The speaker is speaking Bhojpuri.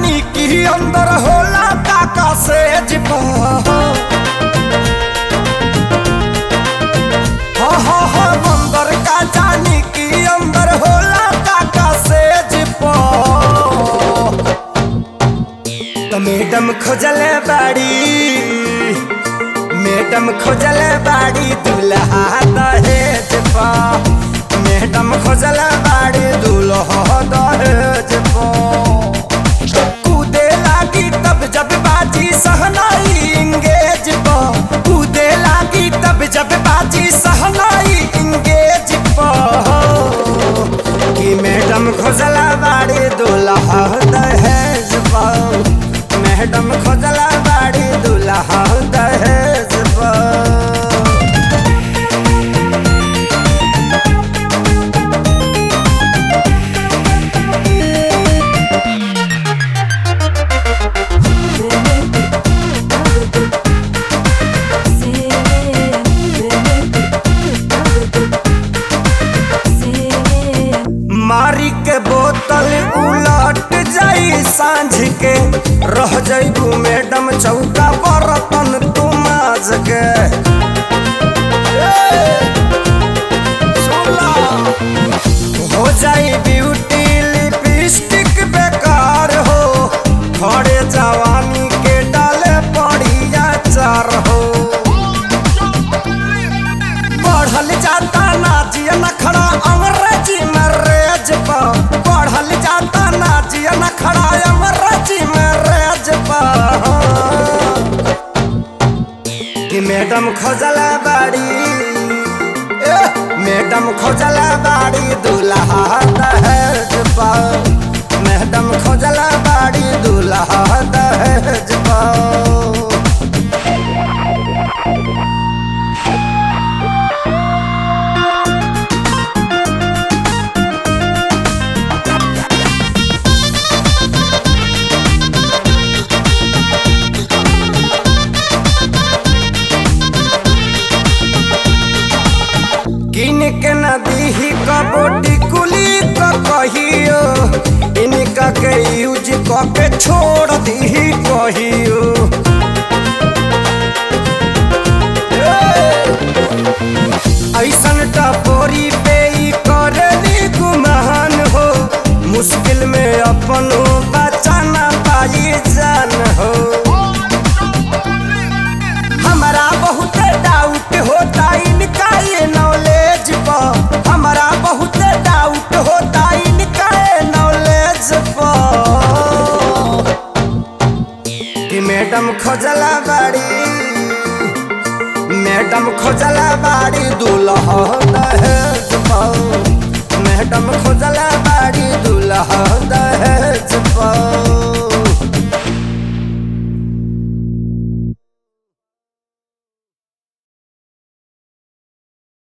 जानी कि अंदर होला काका से जिपा हा हा हा अंदर का जानी कि अंदर होला काका से जिपा तो मैडम खोजले बाड़ी मैडम खोजले बाड़ी दुल्हा दहेज पा मैडम खोजले बाड़ी दुल्हा दहेज पा कूदे लागी तब जब बाजी सहनाई इंगेज पा कूदे लागी तब जब बाजी सहनाई इंगेज पा कि मैडम खोजला बाड़ी दुल्हा दहेज पा मैडम खोजला बाड़ी दुल्हा दहेज पा मारी के बोतल उलट जाई सांझ के रह जाइबू मैडम चौका बर्तन तू माज के ए, सुन ला। हो जाई ब्यूटी लिपस्टिक बेकार हो खड़े जवानी के डाले पड़िया चार हो पढ़ल जाता नाजिया नखड़ा अंग्रेजी में रेज पा पढ़ल जाता नाजिया नखड़ा अंग्रेजी में रेज पा कि मैडम खोजला बाड़ी ए, मैडम खोजला बाड़ी दूल्हा दहेज पा मैडम खोजला बाड़ी दूल्हा दहेज पा किन के नदी ही कबोटी कुली क कहियो इनका के यूज क के छोड़ दी कहियो ऐसन टपोरी पे ई करनी गुमान हो मुश्किल में अपन बचाना पाई जान हो हमारा बहुत डाउट होता इनका ये नॉलेज पर हमारा बहुत डाउट होता इनका ये नॉलेज पर कि मैडम खोजला बाड़ी मैडम खोजला बाड़ी दूल्हा दहेज